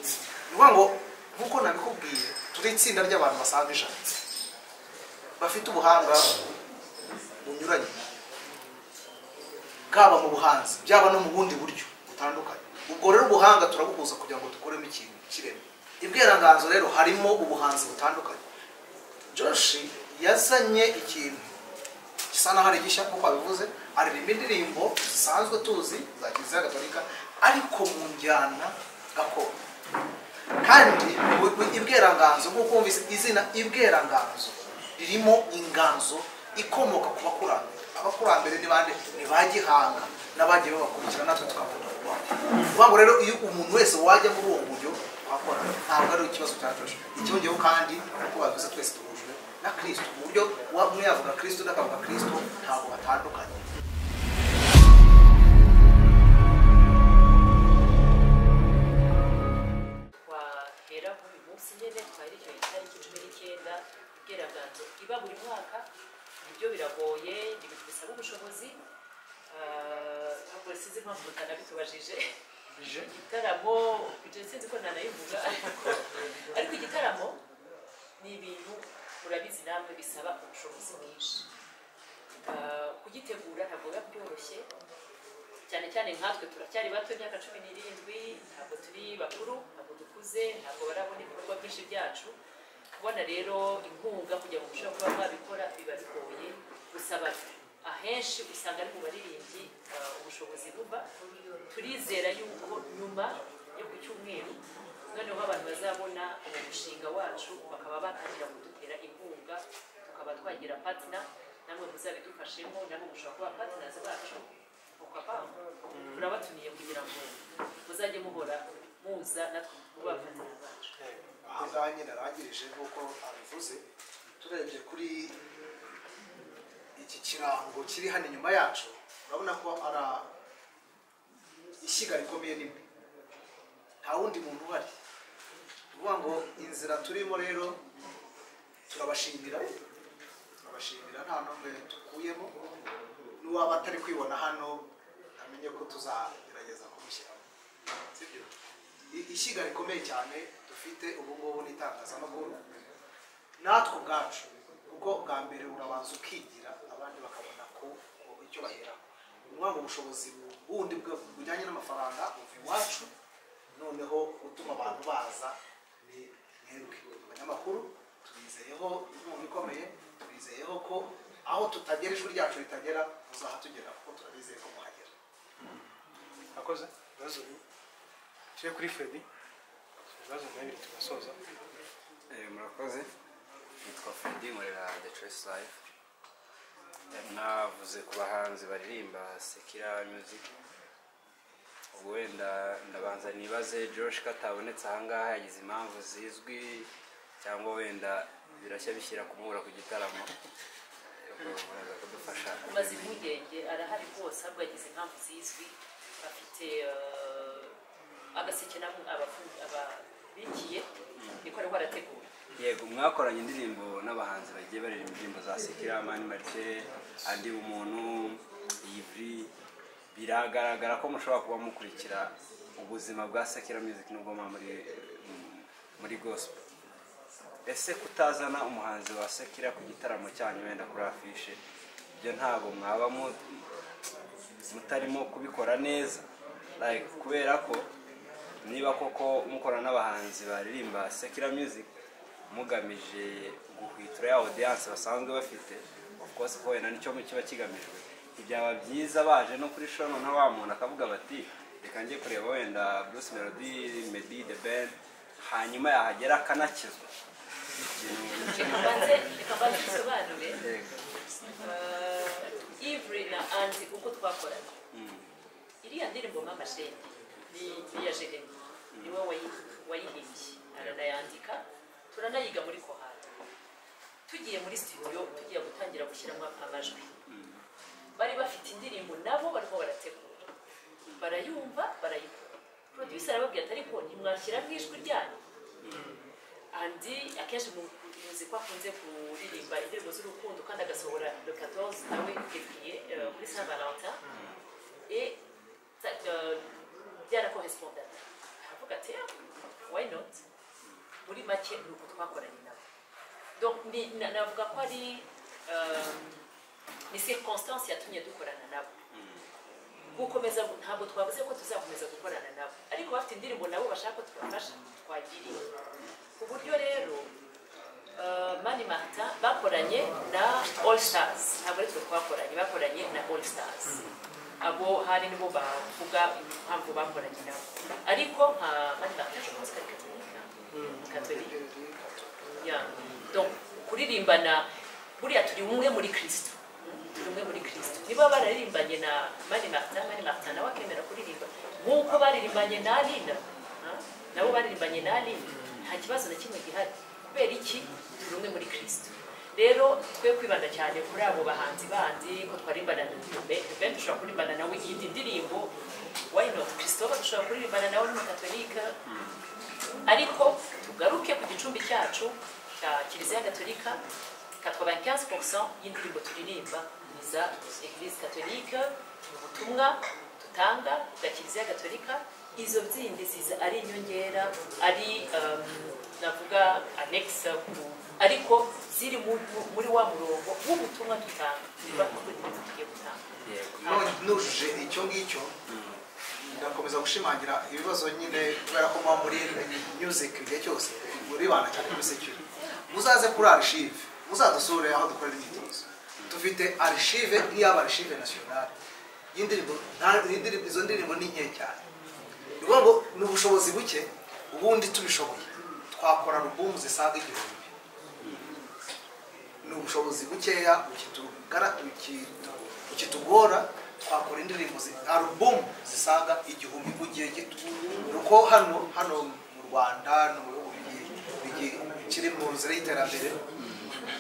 ni ukuvuga ngo nk'uko nabikubwiye turi itsinda ry'abantu basaga ijana bafite ubuhanga bunyuranye bwaba mu buhanzi byaba no mu bundi buryo butandukanye ubwo rero ubuhanga turabuhuza kugira ngo dukuremo ikintu kireme ibweranganzo rero harimo ubuhanzi butandukanye joshi yazanye ikintu gisa n'aho ari gishya nk'uko abivuze aririmba indirimbo zisanzwe tuzi za kiliziya gatolika ariko mu njyana gakondo kandi bu- bu- ibweranganzo nk'uko wumvise izina ibweranganzo ririmo inganzo ikomoka ku bakurambere abakurambere ni bande ni ba gihanga n'abagiye babakurikira natwe tukakunda ku rwanda ukuvuga ngo rero iyo umuntu wese wajya muri uwo buryo wakora ntabwo ari ikibazo cya joshi icyongeyeho kandi nk'uko babivuze twese duhujwe na kirisito ku buryo uwa- umwe yavuga kirisito undi akavuga kirisito ntabwo batandukanye twahera muri uyu munsi nyine twari icyo itariki cumi n'icyenda ubweranganzo iba buri mwaka ibyo biragoye ni ibintu bisaba ubushobozi Ah, ntabwo sinzi impamvu utanabitubajije igitaramo ibyo sinzi ko ntanayivuga ariko- ariko igitaramo ni ibintu murabizi namwe bisaba ubushobozi bwinshi Ah, kugitegura ntabwo biba byoroshye cyane cyane nkatwe turacyari bato imyaka cumi n'irindwi ntabwo turi bakuru ntabwo dukuze ntabwo barabona ibikorwa byinshi byacu kubona rero inkunga kugira ngo ushobore kuba wabikora biba bigoye gusaba ahenshi usanga ari mu baririmbyi uh, ubushobozi buba turizera yuko nyuma yo ku cyumweru noneho abantu bazabona uwo mushinga wacu bakaba batangira kudutera inkunga tukaba twagira patina namwe muzabidufashemo namwe mushobora kuba patinazi bacu ukapanga turabatumiye kugira ngo muzajye muhora muza natwe mubafatanya bacu aha ngaha nyine arangirije nk'uko abivuze turebye kuri iki kirango kiri hano inyuma yacu urabona ko ari ishyiga rikomeye rimwe nta wundi muntu uhari ni ukuvuga ngo inzira turimo rero turabashimira turabashimira nta n'umwe dukuyemo n'uwaba atari kwibona hano amenye ko tuzagerageza kumushyiramo sibyo I- ishyiga rikomeye cyane dufite ubu ngubu ni itangazamakuru natwe ubwacu kuko bwa mbere urabanza ukigira abandi bakabona ku ku icyo baheraho ni ukuvuga ngo ubushobozi bu- bundi bwe- bujyanye n'amafaranga buva iwacu noneho utuma abantu baza ni mwebwe abanyamakuru tubizeyeho inkunga ikomeye tubizeyeho ko aho tutagera ijwi ryacu ritagera muzahatugera kuko turabizeye ko muhagera akoze ibibazo bimwe tujye kuri fredi ibibazo bimwe bibiri tugasoza Eh, murakoze nitwa Freddy nkorera The Choice Life mwavuze ku bahanzi baririmba Sekira Music ubwo wenda ndabanza nibaze Josh ko atabonetse ahangaha yagize impamvu zizwi cyangwa wenda birashya bishyira kumubura ku gitaramo Ubwo muraza kudufasha maze impungenge arahari rwose ahubwo yagize impamvu zizwi bafite eh, agaseke namwe abafu- ababikiye niko ariho arategura yego mwakoranye indirimbo n'abahanzi bagiye baririmba indirimbo za sekira mani marite andi umuntu ivri biragaragara ko mushobora kuba mukurikira ubuzima bwa sekira music nubwo muba muri muri gospel ese kutazana umuhanzi wa sekira ku gitaramo cyanyu wenda kuri afishe ibyo ntabwo mwaba mu- mutarimo kubikora neza like kubera ko niba koko mukora n'abahanzi baririmba sekira music mugamije guhwitura ya audience basanzwe bafite of course ko wenda nicyo kiba kigamijwe ntibyaba byiza baje no kuri shono nka wa muntu akavuga bati reka njye kureba wenda bruce melody meddy the band hanyuma yahagera akanakizwa Ikintu- reka mbanze reka mbanze bisobanure Yego. ivure na anzi uko twakoranye Mm. iriya ndirimbo mama shenge ni iya jeremy niwe wayi- wayihimbye aranayandika turanayiga muri kohari tugiye muri studio tugiye gutangira gushyiramo amajwi bari bafite indirimbo nabo barimo barategura barayumva barayikora producer arababwira ati ariko ntimwashyiramo ijwi ryanyu andi akenshi mu- muzi ko akunze kuririmba indirimbo z'urukundo kandi agasohora le 14 nawe février euh, kuri saint valentin et ça, euh, byarakorespondaga aravuga ati "Ah, we not muri make ni uko twakoranye nabo Donc, ni- na- navuga ko ari um, ni circonstance yatumye dukorana nabo gukomeza ntabwo twavuze ko tuzakomeza gukorana nabo ariko bafite indirimbo nabo bashaka ko twafasha twagiriye ku buryo rero uh, mani martin bakoranye na all stars ntabwo ari twe twakoranye bakoranye na all stars abo hari nibo bavuga impamvu bakoranye nabo ariko nka mani martin ashobora kuba katolika katolika ya donc kuririmbana buriya turi umwe muri kirisito turi umwe muri kirisito niba bararirimbanye na mani marita mani marita nawe akemera kuririmba nk'uko baririmbanye na aline ha? nabo baririmbanye na aline nta kibazo na kimwe gihari kubera iki turi umwe muri kirisito rero twe kwibanda cyane kuri abo bahanzi bandi ko twarimbana na dube dube dushobora kurimbana nawe iyindi ndirimbo why not christophe dushobora kuririmbana nawe ni umukatolika ariko tugaruke ku gicumbi cyacu cya kiliziya gatolika 95% y'indirimbo turirimba ni za eglise gatolika ni ubutumwa dutanga bwa kiliziya gatolika izo zindi ziza ari inyongera ari um, navuga anexa ku ariko ziri mu- mu- muri wa murongo w'ubutumwa dutanga tuba twubaha tugiye gutanga yego none nujuje icyo ngicyo ndakomeza gushimangira ibibazo nyine kubera ko muba muri music igihe cyose muribanda cyane kuri security muzaze kuri archive muzadusure aho dukorera imyitozo dufite archive nk'iyaba archive national y'indirimbo nta- y'indirimbo- izo ndirimbo ni nke cyane ni ukuvuga ngo ni ubushobozi buke ubundi tubishoboye twakora alubumu zisaga igihumbi ni ubushobozi bukeya bukitugara- bukitu- bukitugora twakora indirimbo zi- alubumu zisaga igihumbi mu gihe gito ni uko hano hano mu rwanda no mu bihugu bigiye- bigiye- bikiri mu nzira y'iterambere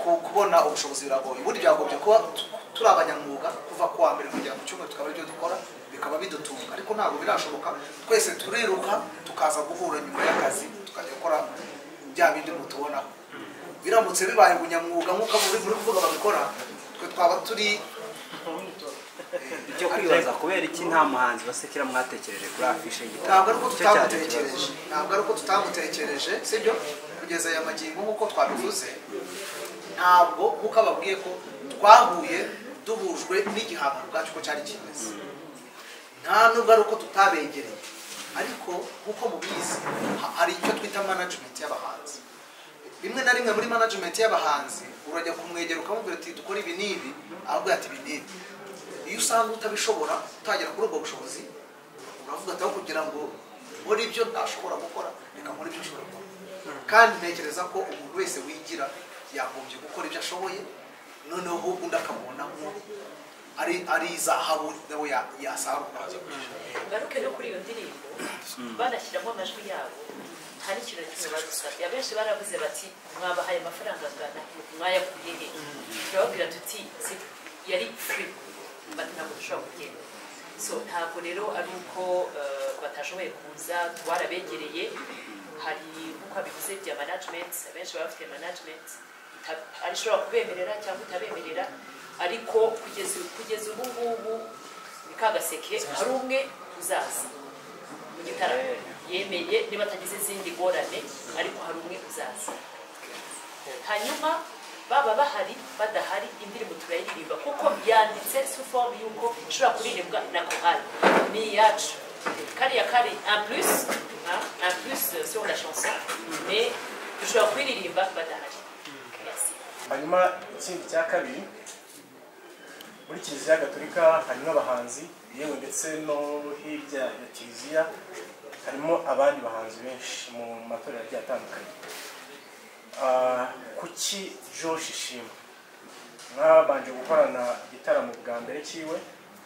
ku- kubona ubushobozi biragoye ubundi byagombye kuba tu- turi abanyamwuga kuva ku wa mbere kugera ku cyumweru tukaba aribyo dukora bikaba bidutunga ariko ntabwo birashoboka twese turiruka tukaza guhura nyuma y'akazi tukajya gukora bya bindi mutubonaho biramutse bibaye ubunyamwuga nk'uko muri muri kuvuga babikora twe twaba turi icyo kwibaza kubera iki nta muhanzi basekera mwatekereje kuri afishe ntabwo y'igitabo ari uko Nicyo cyari tutamutekereje ikibazo. ntabwo ari uko tutamutekereje sibyo kugeza aya magingo nk'uko twabivuze ntabwo nk'uko ababwiye ko twahuye duhujwe n'igihangano bwacu ko cyari kimeze nta nubwo ari uko tutabegereye ariko nk'uko mubizi ha- hari icyo twita management y'abahanzi rimwe na rimwe muri management y'abahanzi urajya kumwegera ukamubwira uti dukora ibi n'ibi aravuga ati ibi n'ibi iyo usanga utabishobora utagera kuri ubwo bushobozi uravuga ati aho kugira ngo nkore ibyo ntashobora gukora reka nkore ibyo ashobora gukora kandi ntekereza ko umuntu wese wigira yagombye gukora ibyo ashoboye noneho undi akamubona nko ari ari zahabu nawe ya- yasarura ngaruke no kuri iyo ndirimbo banashyiramo amajwi yabo nta n'ikintu na kimwe badusabye abenshi baravuze bati mwabahaye amafaranga angana mwayakuye he turababwira tuti si- yari free bati ntabwo dushobora kugenda so ntabwo rero ari uko eh, batashoboye kuza twarabegereye hari nk'uko abivuze bya management abenshi baba bafite management ita- ari ishobora kubemerera cyangwa itabemerera ariko kugeza kugeza ubu ngubu ni kagaseke hari umwe uzaza mu gitaramo yemeye niba atagize izindi ngorane ariko hari umwe uzaza hanyuma baba bahari badahari indirimbo turayiririmba kuko yanditse sufomu y'uko ishobora kuririmbwa na korali ni iyacu kariya kari en plus hein, en plus sur la chanson mais dushobora kuririmba badahari Merci. hanyuma ikindi cya kabiri muri kiliziya gatolika harimo abahanzi yewe ndetse no hirya ya kiliziya harimo abandi bahanzi benshi mu matorero agiye atandukanye Ah, kuki josh ishimwe mwabanje gukorana igitaramo bwa mbere cyiwe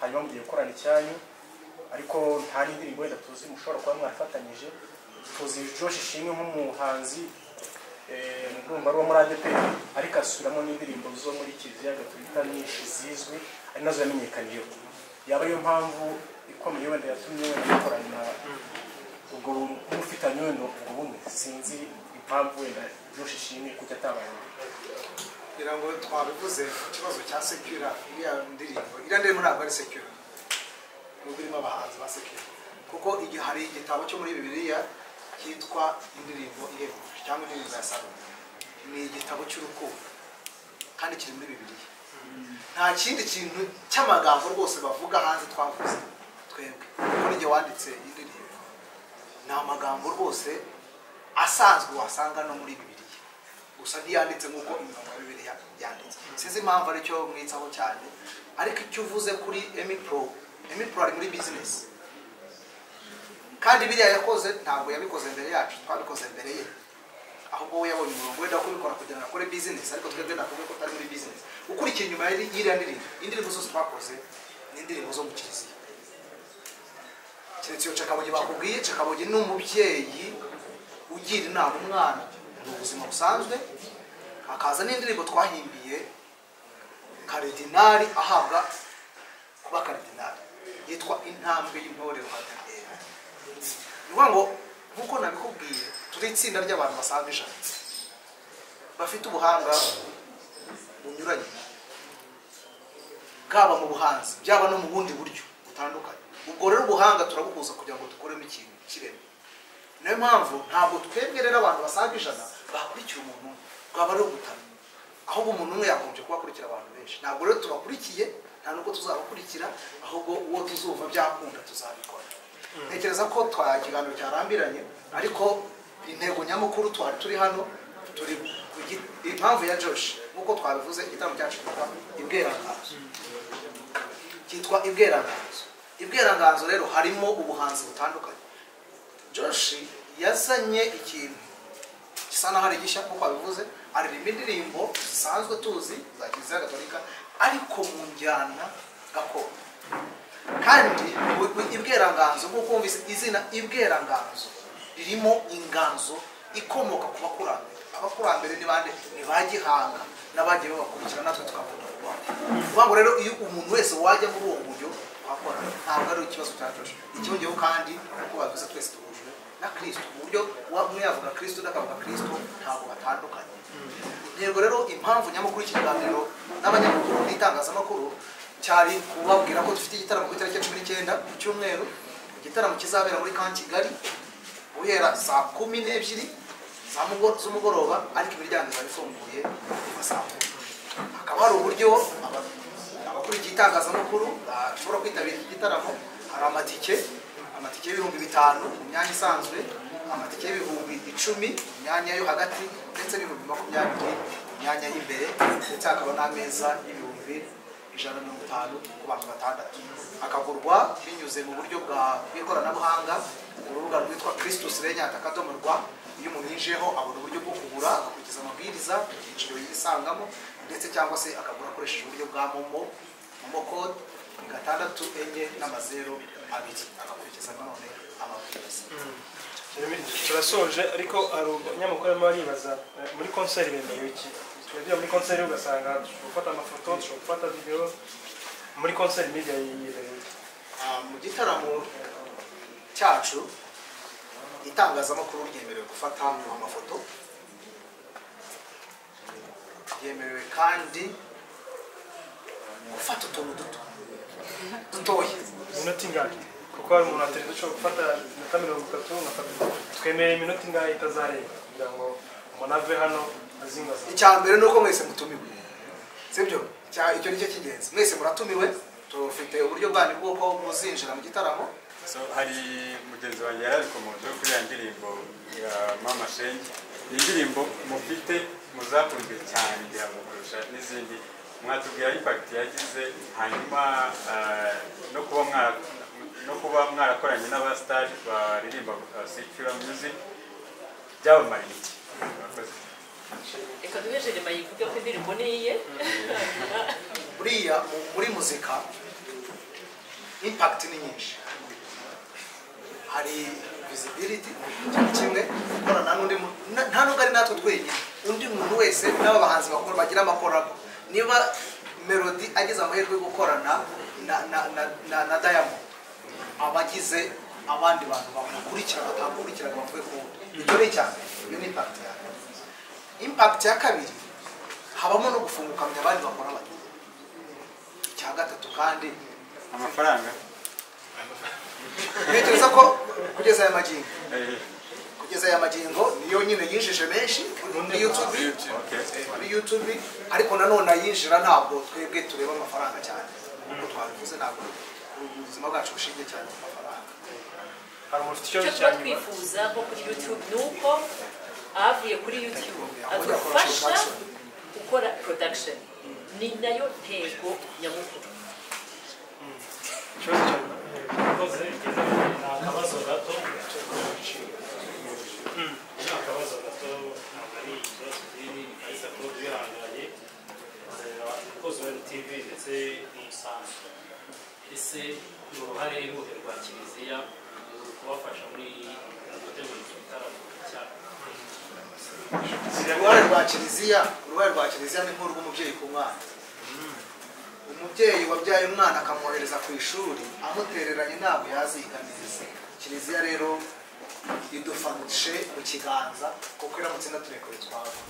hanyuma mugiye gukorana icyanyu ariko nta n'indirimbo wenda tuzi mushobora kuba mwarafatanyije tuzi josh ishimwe nk'umuhanzi eh, ndumva ari uwo muri adeperi ariko asubiramo n'indirimbo zo muri kiliziya gatolika nyinshi zizwi ari nazo yamenyekaniyeho yaba ariyo mpamvu ikomeye wenda yatumye wenda mukorana ubwo mufitanye wenda ubwo bumwe sinzi impamvu wenda josh ishimwe kuki atabaye kugira ngo twabivuze ikibazo cya sekura iriya ndirimbo iriya ndirimbo ntabwo ari sekura nubwo irimo abahanzi ba sekura kuko igihe hari igitabo cyo muri bibiliya cyitwa indirimbo ihebuje cyangwa indirimbo ya salo ni igitabo cy'urukundo kandi kiri muri bibiliya nta kindi kintu cy'amagambo rwose bavuga hanze twavuze twebwe kuko n'igihe wanditse iyi ndirimbo ni amagambo rwose asanzwe wasanga no muri bibiliya gusa ntiyanditse nk'uko imirongo ya bibiliya yanditse sinzi impamvu aricyo mwitsaho cyane ariko icyo uvuze kuri emi pro emi pro ari muri bizinesi kandi biriya yakoze ntabwo yabikoze mbere yacu twabikoze mbere ye ahubwo we yabonye umurongo wenda wo kubikora kugira ngo akore bizinesi ariko twebwe nakuvuge ko atari muri bizinesi ukurikiye inyuma y'iri- y'iriya ndirimbo indirimbo zose twakoze ni indirimbo zo mu kiliziya keretse iyo cakabugi bakubwiye cakabugi ni umubyeyi ugira inama umwana mu buzima busanzwe hakaza n'indirimbo twahimbiye karidinari ahabwa kuba karidinari yitwa intambwe y'intore ruhadera ni ukuvuga ngo nk'uko nabikubwiye turi itsinda ry'abantu basaga ijana bafite ubuhanga bunyuranye bwaba mu buhanzi byaba no mu bundi buryo butandukanye ubwo rero ubuhanga turabuhuza kugira ngo dukuremo ikintu kireme niyo mpamvu ntabwo twebwe rero abantu basaga ijana bakurikira umuntu umwe bwaba ari ubutane ahubwo umuntu umwe yagombye kuba akurikira abantu benshi ntabwo rero tubakurikiye nta n'ubwo tuzabakurikira ahubwo uwo tuzumva byakunda tuzabikora ntekereza ko twa ikiganiro cyarambiranye ariko intego nyamukuru twari turi hano turi ku gi- impamvu ya josh nk'uko twabivuze igitaramo cyacu cyitwa ibweranganzo cyitwa ibweranganzo ibweranganzo rero harimo ubuhanzi butandukanye josh yazanye ikintu gisa n'aho ari gishya nk'uko babivuze aririmba indirimbo zisanzwe tuzi za kiliziya gatolika ariko mu njyana gakondo kandi bu- bu- ibweranganzo nk'uko wumvise izina ibweranganzo ririmo inganzo ikomoka ku bakurambere abakurambere ni bande ni ba gihanga n'abagiye babakurikira natwe tukakunda u rwanda ni ukuvuga ngo rero iyo umuntu wese wajya muri uwo buryo wakora ntabwo ari ikibazo cya josh icyongeyeho kandi nk'uko babivuze twese duhujwe na kirisito ku buryo wa- umwe yavuga kirisito undi akavuga kirisito ntabwo batandukanye yego rero impamvu nyamukuru y'ikiganiro n'abanyamakuru n'itangazamakuru cyari kubabwira ko dufite igitaramo ku itariki ya cumi n'icyenda ku cyumweru igitaramo kizabera muri kan kigali guhera saa kumi n'ebyiri za mugo- z'umugoroba ariko imiryango izaba ifunguye kuva saa kumi hakaba hari uburyo aba- abakurikiye itangazamakuru bashobora kwitabira iki gitaramo hari amatike amatike y'ibihumbi bitanu mu myanya isanzwe amatike y'ibihumbi icumi mu myanya yo hagati ndetse n'ibihumbi makumyabiri mu myanya y'imbere ndetse hakaba n'ameza y'ibihumbi ijana na mirongo itanu ku bantu batandatu akagurwa binyuze mu buryo bwa- bw'ikoranabuhanga ku rubuga rwitwa christus renyata akadomo rwa iyo umuntu yinjiyeho abona uburyo bwo kugura agakurikiza amabwiriza icyiciro yisangamo ndetse cyangwa se akagura akoresheje uburyo bwa momo momo code ni gatandatu enye n'amazeru abiri agakurikiza nanone amabwiriza turasoje ariko hari abanyamakuru barimo baribaza eh, muri konseri bemeye iki tujya muri konseri ugasanga dushobora gufata amafoto dushobora gufata videwo muri konseri media yibereye iki? Ah, mu gitaramo cyacu itangazamakuru ryemerewe gufata amafoto ryemerewe kandi gufata utuntu duto dutoya iminota ingahe kuko hari umuntu watereza ushobora gufata iminota mirongo itatu ngafata twemere iminota ingahe itazarenga kugira ngo umuntu ave hano azingaza icya mbere ni uko mwese mutumiwe sibyo Icya- icyo ni cyo cy'ingenzi mwese muratumiwe tufite uburyo bwanyu bw'uko muzinjira mu gitaramo So, hari mugenzi wanjye yari ari kumozo kuri ya ndirimbo ya mama shenge ni indirimbo mufite muzakunzwe cyane igihe kurusha n'izindi mwatubwira impakiti yagize hanyuma ah, no kuba mwara- no kuba mwarakoranye n'abasitari baririmba secura music byabamara iki Murakoze. reka duhe jerema yivuge ko indirimbo ni iye buriya mu- muri muzika impact ni nyinshi hari visibility cyane kimwe gukorana n'undi muntu na- nta nubwo ari natwe twenyine undi muntu wese n'abahanzi bakora bagira amakoramo niba melody agize amahirwe yo gukorana na, na, na, na, na diamond abagize abandi bantu bamukurikira batamukurikiraga bavuye ku wundi ibyo ni icya mbere iyo ni impact ya mbere impact ya kabiri habamo no gufungukamya abandi bakora bato icya gatatu kandi amafaranga ntekereza ko kugeza aya magingo Eh, kugeza aya magingo niyo nyine yinjije menshi kuri yutube Okay. kuri yutube ariko nanone ayinjira ntabwo twebwe tureba amafaranga cyane nk'uko twabivuze ntabwo ubuzima bwacu bushingiye cyane ku mafaranga hari umuntu ufite icyo ikibazo cya tuba nyuma twifuza ko kuri youtube ni uko abavuye kuri youtube adufasha gukora production ni nayo ntego nyamukuru ikibazo cya nyuma Yakoze ni akabazo gato ni akabazo gato ntabwo ari ikibazo kinini ariko kuba bihangaye umukozi wa MTV ndetse n'umusanzu ese ni uruhare ruhe rwa kiliziya mu kubafasha muri mu gutegura iki gitaramo cyabo uruhare rwa kiliziya uruhare rwa kiliziya ni nk'urw'umubyeyi ku mwana umubyeyi wabyaye umwana akamwohereza ku ishuri amutereranye ntabwo yaziga neza kiliziya rero idufashe mu kiganza kuko iramutse inaturekure twava